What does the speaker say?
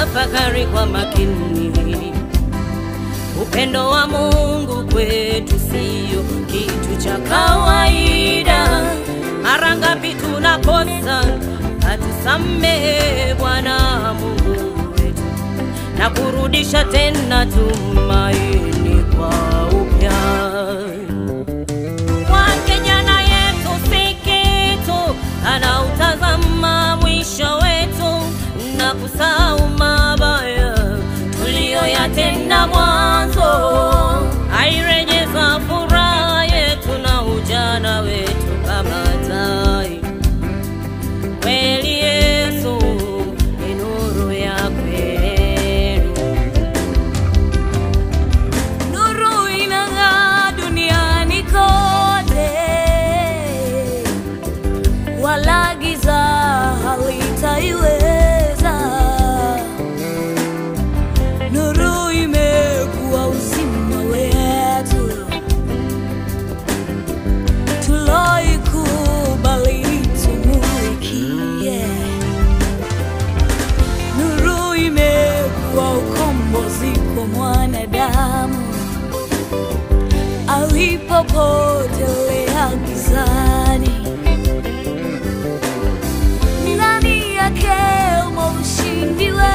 tafakari kwa makini. Upendo wa Mungu kwetu sio kitu cha kawaida. Mara ngapi tunakosa, atusamehe Bwana Mungu wetu na kurudisha tena tumaini kwa upya. Kwake jana yetu si kitu, anautazama mwisho wetu na kusahau mabaya tuliyoyatenda mwanzo. Airejeza furaha yetu na ujana wetu kama tai. Kweli Yesu ni nuru ya kweli. Nuru inang'aa duniani kote, wala giza halitaiweza. Nuru imekuwa uzima wetu, tuloikubali tumulikie. Nuru imekuwa ukombozi kwa mwanadamu alipopotelea gizani. Ndani yake umo ushindi wetu.